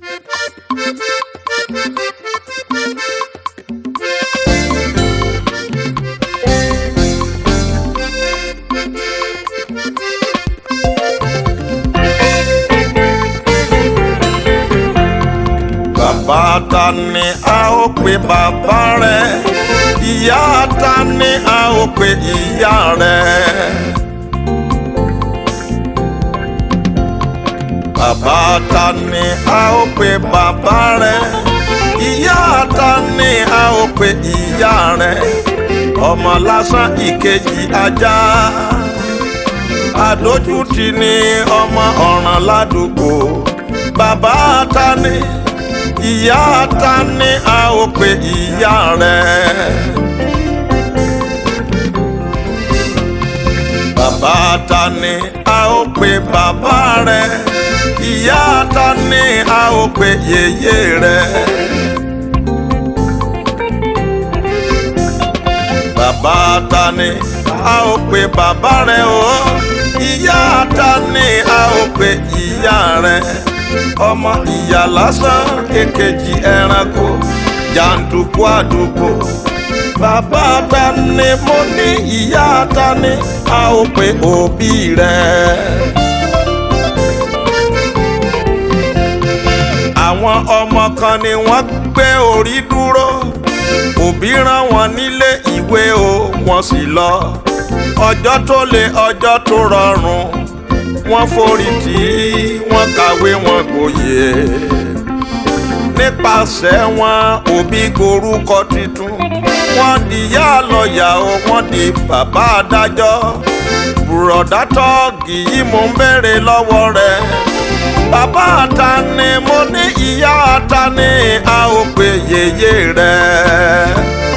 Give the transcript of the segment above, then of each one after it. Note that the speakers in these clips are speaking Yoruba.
bàbá ta ni a ó pe bàbá rẹ ìyá ta ni a ó pe ìyá rẹ. bàbá ta ni a ó pe bàbá rẹ ìyá ta ni a ó pe ìyá rẹ ọmọ lásán ìkejì ajá àdójútì ni ọmọ ọ̀ràn ládùúgbò bàbá ta ni ìyá ta ni a ó pe ìyá rẹ. bàbá ta ni a ó pe bàbá rẹ ìyá ta ni a ó pe yèyé rẹ. bàbá ta ni a ó pe bàbá rẹ o ìyá ta ni a ó pe ìyá rẹ ọmọ ìyá lásán èkejì ẹranko jàǹdùkú àdúgbò bàbá ta ni mo ní ìyá ta ni a ó pe òbí rẹ. àwọn ọmọ kan ni wọ́n gbé orí dúró òbí rán wọn nílé ìwé o wọ́n sì lọ ọjọ́ tó le ọjọ́ tó rọrùn wọ́n forí tì í wọ́n kàwé wọn gboyè nípasẹ̀ wọn òbí gorúkọ tuntun wọ́n di yá lọ́ọ̀yà o wọ́n di bàbá adájọ́ bùrọ̀dá tọ́ọ̀gì yìí mò ń béèrè lọ́wọ́ rẹ̀ bàbá ta ni mo ní ìyá ta ni a ó pe yèyé rẹ̀.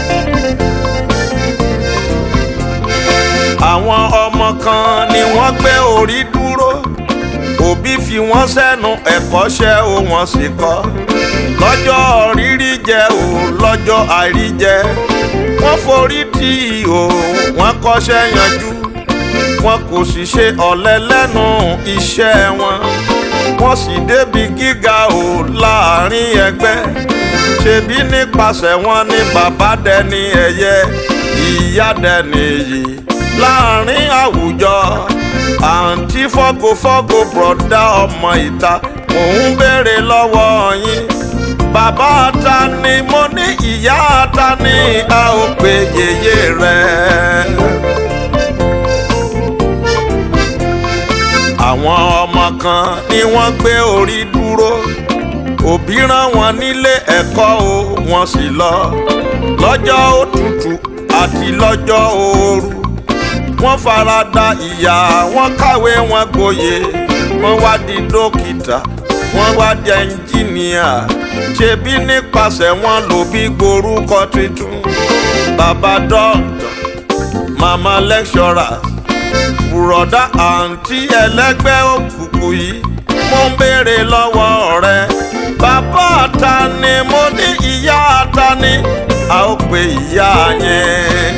àwọn ọmọ kan ni wọ́n gbé orí dúró òbí fi wọ́n sẹ́nu ẹ̀kọ́ṣẹ́ o wọ́n sì kọ́ lọ́jọ́ rírí jẹ o lọ́jọ́ àìrí jẹ wọ́n forí tì í o wọ́n kọ́ṣẹ́ yanjú wọn kò sì ṣe ọ̀lẹ lẹ́nu iṣẹ́ wọn wọ́n sì débi gíga o láàrin ẹgbẹ́ ṣebí nípasẹ̀ wọn ni bàbá dẹni ẹ̀yẹ ìyá dẹni yìí láàrin àwùjọ àǹtí fọ́gofọ́go bùrọ̀dá ọmọ ìta mò ń béèrè lọ́wọ́ yín bàbá ta ni mo ní ìyá ta ni a ó pe yèyé rẹ. àwọn ọmọ kan ni wọ́n gbé orí dúró òbí rán wọn nílé ẹ̀kọ́ o wọ́n sì lọ lọ́jọ́ òtútù àti lọ́jọ́ ooru wọ́n fara da ìyà wọ́n kàwé wọn gboyè wọ́n wá di dókítà wọ́n wá di ẹnjìníà ṣebí nípasẹ̀ wọn ló bí gborúkọ tuntun bàbá dọ́kítà màmá lẹ́kṣọ́rà bùrọ̀dá àǹtí ẹlẹ́gbẹ́ òkùnkùn yìí mo ń béèrè lọ́wọ́ rẹ bàbá ta ni mo ní ìyá ta ni a ó pe ìyá yẹn.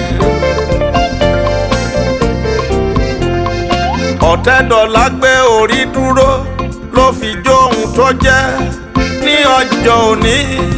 ọ̀tẹ́dọ̀lá gbé orí dúró ló fi jóhun tó jẹ́ ní ọjọ́ òní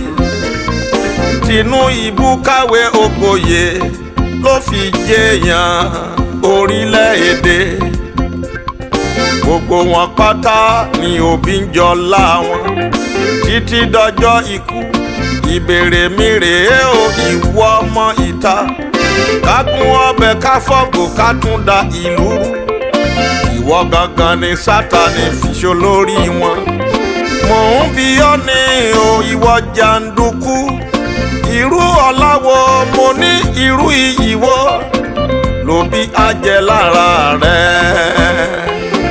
tinú ìbú káwé ògbóyè ló fi jẹyàn orílẹ̀-èdè gbogbo wọn pátá ni òbí ń jọ láwọn títí dọjọ́ ikú ìbéèrè mi rèé o ìwọ ọmọ ìta ká kún ọbẹ̀ ká fọ́gbò ká tún da ìlú rú ìwọ gangan ni sátani fiṣọ lórí wọn mò ń bi ọ́ ní o ìwọ jàǹdùkú irú ọ̀làwọ̀ mo ní irú iyì wo ló bí ajẹ́ lára rẹ̀.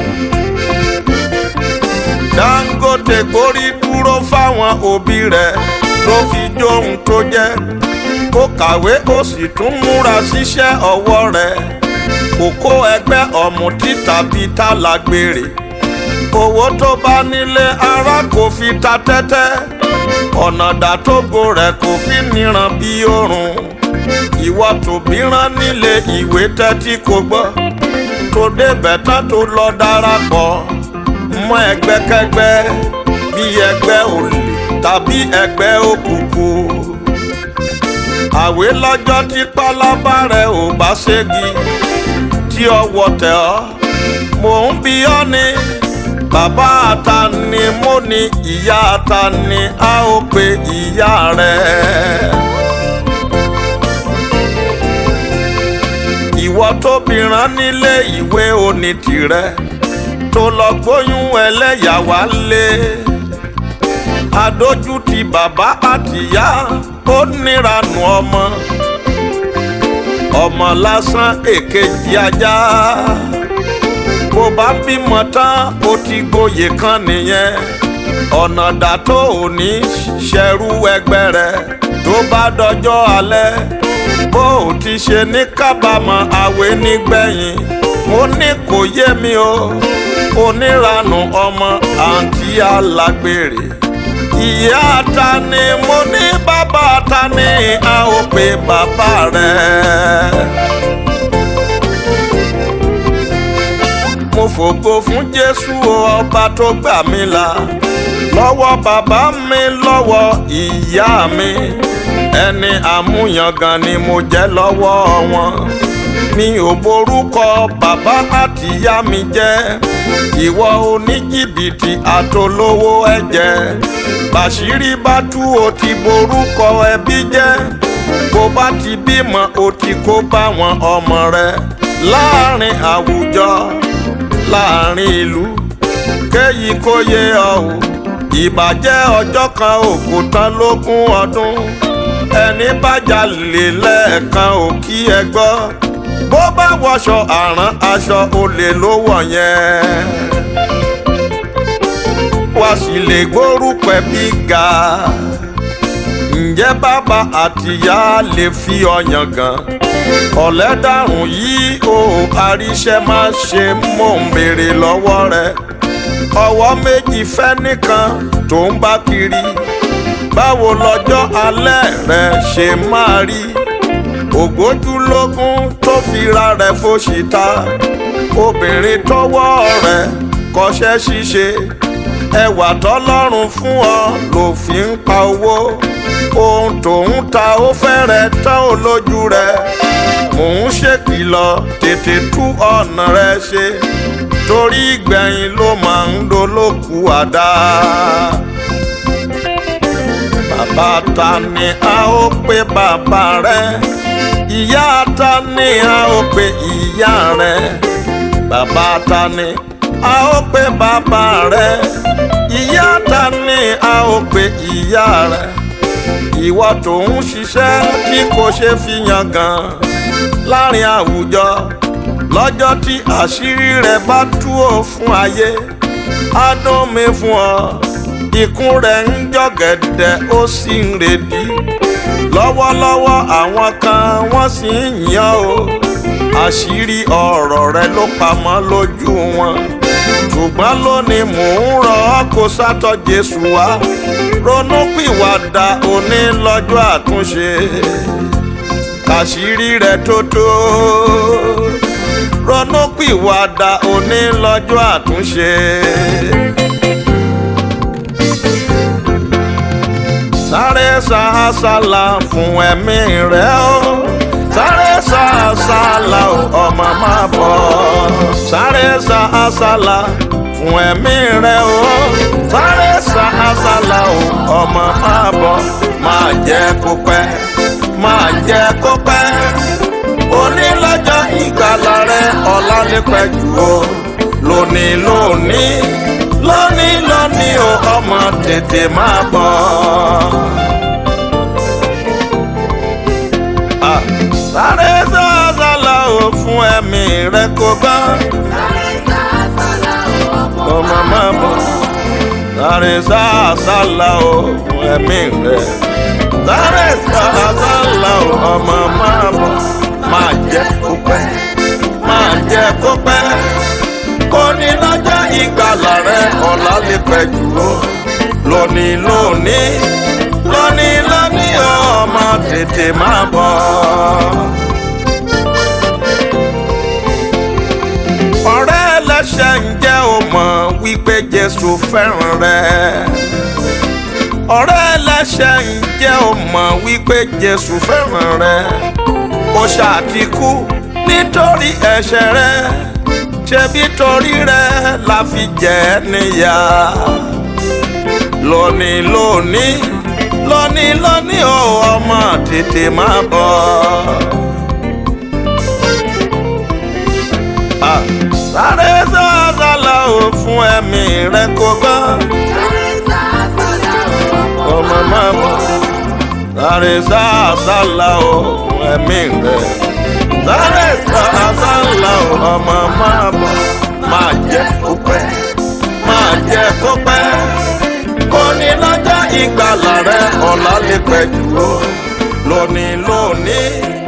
Dangote gbórí dúró fáwọn òbí rẹ̀ ló fi jóhun tó jẹ́ kó kàwé ó sì tún múra síṣẹ́ ọwọ́ rẹ̀ kò kó ẹgbẹ́ ọ̀mùtí tàbí tálágbèrè owó tó bá nílé ara kò fi ta tẹ́tẹ́ ọ̀nà dàtógo rẹ̀ kò fi níran bí oòrùn ìwọ tòbí rán nílé ìwé tẹ́tí kò gbọ́ tó débẹ̀ tán tó lọ darapọ̀ mọ́ ẹgbẹ́kẹ́gbẹ́ tàbí ẹgbẹ́ olè tàbí ẹgbẹ́ òkùnkùn àwé lọ́jọ́ tí pálábá rẹ̀ ò bá ségi tí ọwọ́ tẹ̀ ọ́ mò ń bi ọ́ ni bàbá ata ni mo ní ìyá ata ni a ó pe ìyá rẹ̀. ìwọ tóbi rán nílé ìwé oní tirẹ̀ tó lọ gbóyún ẹlẹ́yà wá lé adójútì bàbá àtìyá ó níranù ọmọ ọmọ lásán èkejì ajá bó bá bímọ tán ó ti gboyè kan nìyẹn ọ̀nà dà tó ò ní ṣẹrú ẹgbẹ́ rẹ̀ tó bá dọjọ́ alẹ́ bó o ti ṣe ní kábàámọ̀ àwé nígbẹ̀yìn mo ní kò yé mi o oníranù ọmọ àǹtí alágbèrè ìyá ta ni mo ní bàbá ta ni a ó pe bàbá rẹ̀. mo fògo fún jésù ọba tó gbà mí là lọ́wọ́ bàbá mi lọ́wọ́ ìyá mi ẹni àmúyangàn ni mo jẹ́ lọ́wọ́ wọn mi ò borúkọ bàbá àtìyá mi jẹ́ ìwọ oníjìbìtì àtolówó ẹ̀jẹ̀ bàṣírí bá tú o ti borúkọ ẹbí jẹ́ bó bá ti bímọ o ti kó báwọn ọmọ rẹ láàrin àwùjọ láàrin ìlú kéyìí kó yé ọ o ìbàjẹ́ ọjọ́ kan ò kò tán lógún ọdún ẹni bá jalè lẹ́ẹ̀kan ò kí ẹ gbọ́ bó bá wọṣọ àrán aṣọ olè ló wọ̀ yẹn wá sì lè gbórúkọ bí ga ǹjẹ́ bàbá àtìyá lè fi ọyàn gan ọ̀lẹ́dàrún yìí o àríṣẹ́ má ṣe mò ń béèrè lọ́wọ́ rẹ ọwọ́ méjì fẹ́ nìkan tó ń bá kiri báwo lọ́jọ́ alẹ́ rẹ ṣe máa rí ògbójúlógún tó fira rẹ̀ fòṣìta obìnrin tọwọ́ rẹ̀ kọ́ṣẹ́ ṣíṣe ẹwà tọ́lọ́run fún ọ ló fi ń pa owó ohun tó ń ta ó fẹ́rẹ̀ tán ó lójú rẹ̀ mò ń ṣèkìlọ̀ tètè tú ọ̀nà rẹ̀ ṣe torí ìgbẹ̀yìn ló máa ń dolóku àdá. bàbá ta ni a ó pe bàbá rẹ̀ ìyá ta ni a ó pe ìyá rẹ̀ bàbá ta ni a ó pe bàbá rẹ̀ ìyá ta ni a ó pe ìyá rẹ̀ ìwọ tó ń ṣiṣẹ́ tí kò ṣe fi yangàn láàrin àwùjọ lọ́jọ́ tí àṣírí rẹ̀ bá tú ò fún ayé á dún mi fún ọ ikùn rẹ̀ ń jọ̀gẹ̀dẹ̀ ó sì ń redí lọ́wọ́lọ́wọ́ àwọn kan wọ́n sì ń yàn ó àṣírí ọ̀rọ̀ rẹ̀ ló pamọ́ lójú wọn ṣùgbọ́n lónìí mò ń rọ ọ́ kó sátọ̀ Jésù wá ronúpìwàdà òní lọ́jọ́ àtúnṣe kàṣírí rẹ̀ tó tó ronúpìwàdà òní lọ́jọ́ àtúnṣe. sáré sàásàlà fún ẹ̀mí rẹ̀ o sáré sàásàlà o ọmọ máa bọ̀ sáré sàásàlà fún ẹ̀mí rẹ̀ o sáré sàásàlà o ọmọ máa bọ̀ máa jẹ́ kó pẹ́ máa jẹ́ kó pẹ́ onílọ́jọ́ ìgbàlà rẹ̀ ọ̀la ní pẹ́jù o lónìí lónìí lónìí lónìí o ọmọ tètè máa bọ̀. Ah, sáré sàásàlà o fún ẹ̀mí rẹ̀ kó bá ọmọ máa bọ̀ sáré sàásàlà o fún ẹ̀mí rẹ̀ sáré sàásàlà o ọmọ máa bọ̀ máa jẹ́ kó pẹ́ máa jẹ́ kó pẹ́ òní lọ́jọ́ ìgbàlà rẹ̀ ọ̀la lè pẹ́ jù ó lónìí lónìí lónìí lónìí ọmọ tètè máa bọ̀. ọ̀rẹ́ ẹlẹ́ṣẹ̀ ǹjẹ́ o mọ̀ wípé Jésù fẹ́ràn rẹ ọ̀rẹ́ ẹlẹ́ṣẹ̀ ǹjẹ́ o mọ̀ wípé Jésù fẹ́ràn rẹ ó ṣàtìkú nítorí ẹ̀ṣẹ̀ rẹ ṣebí torí rẹ la fi jẹ ẹ́ níyà lónìí lónìí lónìí lónìí ó ọmọ tètè máa bọ̀. Ah, sáré sàásàlà ò fún ẹ̀mí rẹ kó gbọ́ ọmọ máa bọ̀ sáré sàásàlà ò fún ẹ̀mí rẹ sáré sàásàlà ò ọmọ máa bọ̀ máa jẹ́ kó pẹ́ máa jẹ́ kó pẹ́ òní lọ́jọ́ ìgbàlà rẹ ọ̀la lè pẹ́ jù lọ lónìí lónìí.